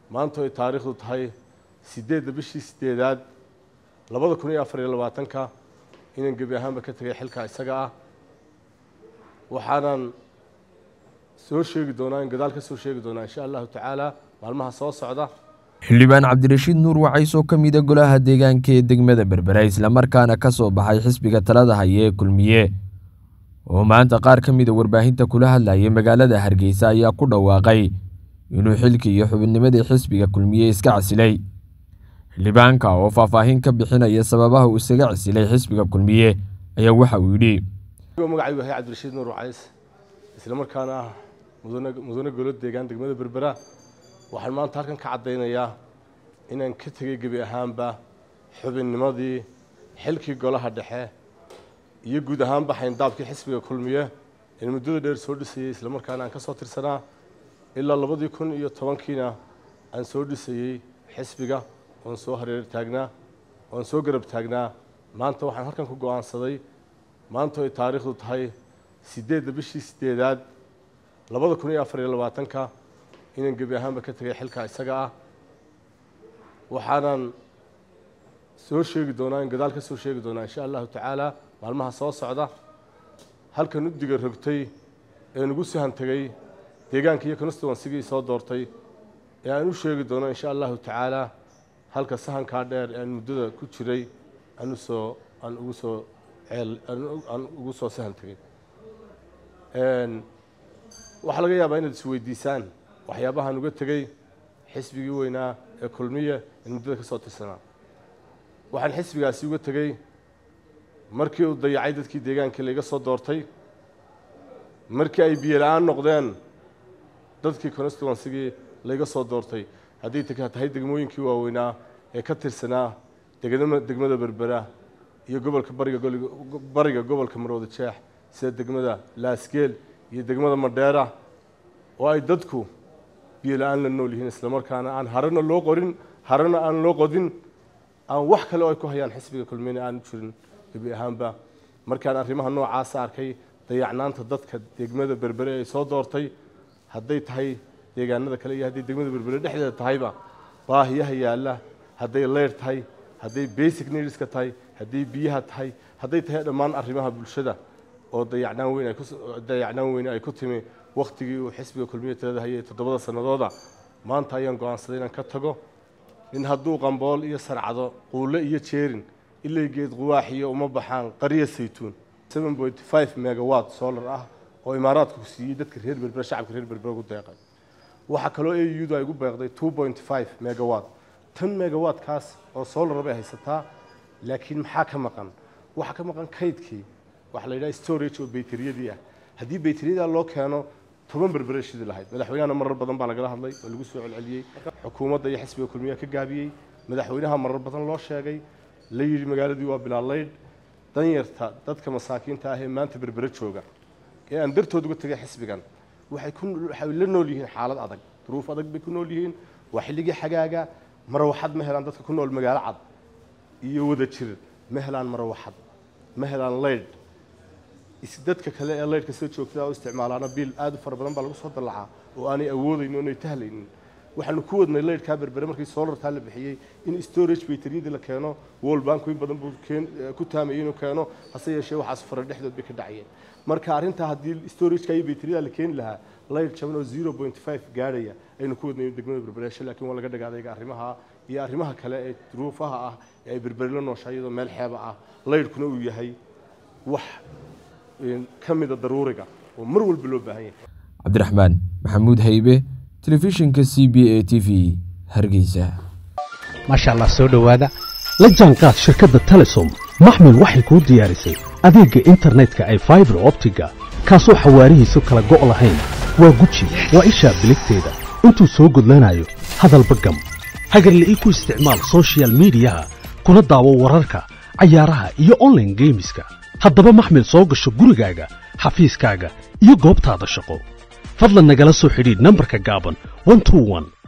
maanta ay taariikhdu tahay siddeedda bishii sideedaad labada kun iyo afar iyo labaatanka inaan gebi ahaanba ka tegay xilka isaga ah waxaanan soo sheegi doonaa in gadaal ka soo sheegi doonaa insha allahu tacaala maalmaha soo socda xildhibaan cabdirashiid nuur wacays oo ka mida golaha deegaanka ee degmada berbera islamarkaana ka soo baxay xisbiga talada haya ee kulmiye oo maanta qaar ka mida warbaahinta kula hadlayay magaalada hargeysa ayaa ku dhawaaqay inuu xilkii iyo xubinnimadii xisbiga kulmiye iska casilay xildhibaanka oo faahfaahin ka bixinaya sababaha uu isaga casilay xisbiga kulmiye ayaa waxa uu yidhi magacaygu yahay cabdirashiid nuur wacays islamarkaana ah mudane mudane golo deegaan degmada berbera waxaan maanta halkan ka caddaynayaa inaan ka tegay gebi ahaanba xubinnimadii xilkii golaha dhexe iyo guud ahaanba xayndaabkii xisbiga kulmiye in muddada dheer soo dhisayey islamarkaana aan ka soo tirsanaa ilaa labadii kun iyo tobankiina aan soo dhisayey xisbiga oon soo hareer taagnaa oon soo garab taagnaa maanta waxaan halkan ku go-aansaday maanta ay taariikhdu tahay siddeedda bishii sideedaad labada kun iyo afar iyo labaatanka inaan gebi ahaanba ka tegay xilka isaga ah waxaanan soo sheegi doonaa in gadaal ka soo sheegi doonaa insha allahu tacaala maalmaha soo socda halkan udiga rogtay ee nugu sahan tegay deegaanka iyo constituensigii soo doortay ee aan u sheegi doono insha allahu tacaala halka sahankaa dheer ee aan muddada ku jiray aan usoo aan ugu soo ceel aan ugu soo sahan tegay waxaa laga yaabaa inaad isweydiisaan waxyaabahaan uga tegey xisbigii weynaa ee kulmiya in muddada ka soo tirsanaa waxaan xisbigaasi uga tegey markii uu dayacay dadkii deegaankii laiga soo doortay markii ay biyo la-aan noqdeen dadkii constituensigii laiga soo doortay haddii tahay degmooyinkii waaweynaa ee ka tirsanaa degmada berbera iyo gobolka bariga gobolka marwada jeex sida degmada laasgeel iyo degmada madheera oo ay dadku biyo la-aan la nool yihiin islamarkaana aan harana loo qorin harana aan loo qodin aan wax kale oo ay ku hayaan xisbiga kulmiyena aanu jirin gebi ahaanba markaan arrimaha noocaasa arkay dayacnaanta dadka degmada berbere ay soo doortay hadday tahay deegaanada kale iyo hadday degmada berbere dhexdeeda tahayba baahiyaha yaalla hadday leyr tahay hadday basic needska tahay hadday biyaha tahay hadday tahay dhammaan arrimaha bulshada oo dayacnaan weyn ay ku dayacnaan weyne ay ku timi wakhtigii uu xisbiga kulmiye talada hayay toddobada sannadooda maanta ayaan go-aansaday inaan ka tago in hadduu qambool iyo sarcado quulle iyo jeerin ilay geed quwaaxiyo uma baxaan qarya saytuun seven point five megawatt solar ah oo imaaraadku siiyey dadka reer berbera shacabka reer berbera ugu deeqay waxaa kaloo audu ay ugu beeqday two point five megawatt tan megawattkaas oo solar bay haysataa laakiin maxaa ka maqan waxaa ka maqan kaydkii waxaa la yidhaha storage oo bayteriyadii ah haddii bayteriyadaa loo keeno toban berbere shidi lahayd madaxweynahana marar badan baa lagala hadlay oo lagu soo celceliyey xukuumadda iyo xisbiga kulmiya ka gaabiyey madaxweynaha marar badan loo sheegay la yidhi magaaladii waa bilaalaydh danyarta dadka masaakiinta ah ee maanta berbere jooga ee aan dartood uga tegay xisbigan waxay ku waxay la nool yihiin xaalad adag duruuf adag bay ku nool yihiin waa xilligii xagaaga marawaxad ma helaan dadka ku nool magaalo cad iyo wada jir ma helaan marawaxad ma helaan leydh dadka kale ee leydhka soo joogtada u isticmaalaana biil aad u fara badan baa lagu soo dallacaa oo aanay awoodayn oonay tahlaynin waxaanu ku wadnay leydhkaa berbere markii solartaa la bixiyey in storage bayteriyadii la keeno world bank in badan buu ku taamayay inuu keeno hase yeeshee waxaas fara dhexdood bay ka dhacayeen marka arrintaa haddii storageka iyo bayteriyada la keeni lahaa leydh jaban oo zero point five gaadhaya aynu ku wadnay degmada berbereesho laakiin waa laga dhagaadayga arrimaha iyo arrimaha kale ee duruufaha ah ee ay berberi la nooshaa iyadoo meel xeeba ah leydhkuna uu yahay wax ka mida daruuriga oo mar walba loo baahan yahay cabdiraxmaan maxamuud haybe telefishinka c b a t v hargeysa maasha allah soo dhowaada la jaanqaad shirkadda telesom maxmil waxay kuu diyaarisay adeegga internetka ay faibar optiga kaasoo xawaarihiisu kala go' lahayn waa guji waa ishaa biligteeda intuu soo gudlanayo hadalba gam hagarle ii ku isticmaal sochial midiyaha kuna daawo wararka cayaaraha iyo onlaine geemiska haddaba maxmil soo gasho gurigaaga xafiiskaaga iyo goobtaada shaqo fadlan nagala soo xidhiidh nambarka gaaban